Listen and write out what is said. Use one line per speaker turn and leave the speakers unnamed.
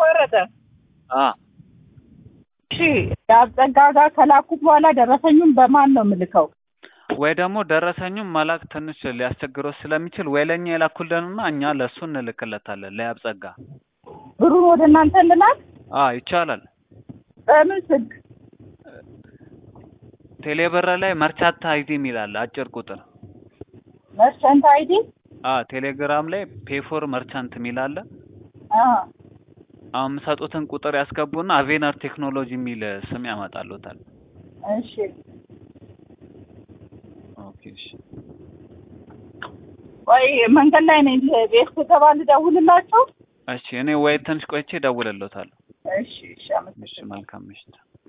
ተቆረጠ።
አ
እሺ የአብጸጋ ጋር ከላኩት በኋላ ደረሰኙን በማን ነው የምልከው?
ወይ ደግሞ ደረሰኙን መላክ ትንሽ ሊያስቸግረው ስለሚችል ወይ ለእኛ የላኩልንና እኛ ለእሱ እንልክለታለን ለያብጸጋ።
ብሩን ወደ እናንተ እንላክ?
አ ይቻላል።
በምን ስልክ?
ቴሌብር ላይ መርቻታ አይዲ የሚል አለ አጭር ቁጥር።
መርቸንት አይዲ?
አ ቴሌግራም ላይ ፔፎር መርቻንት የሚል አለ።
አ
አሁን የምሰጡትን ቁጥር ያስገቡና አቬነር ቴክኖሎጂ የሚል ስም ያመጣሉታል።
እሺ
ኦኬ እሺ።
ቆይ መንገድ ላይ ነኝ። ቤት ስገባ ልደውልላቸው?
እሺ እኔ ወይ ትንሽ ቆይቼ እደውልልዎታለሁ።
እሺ እሺ
እሺ
አመሰግናለሁ።
መልካም ምሽት።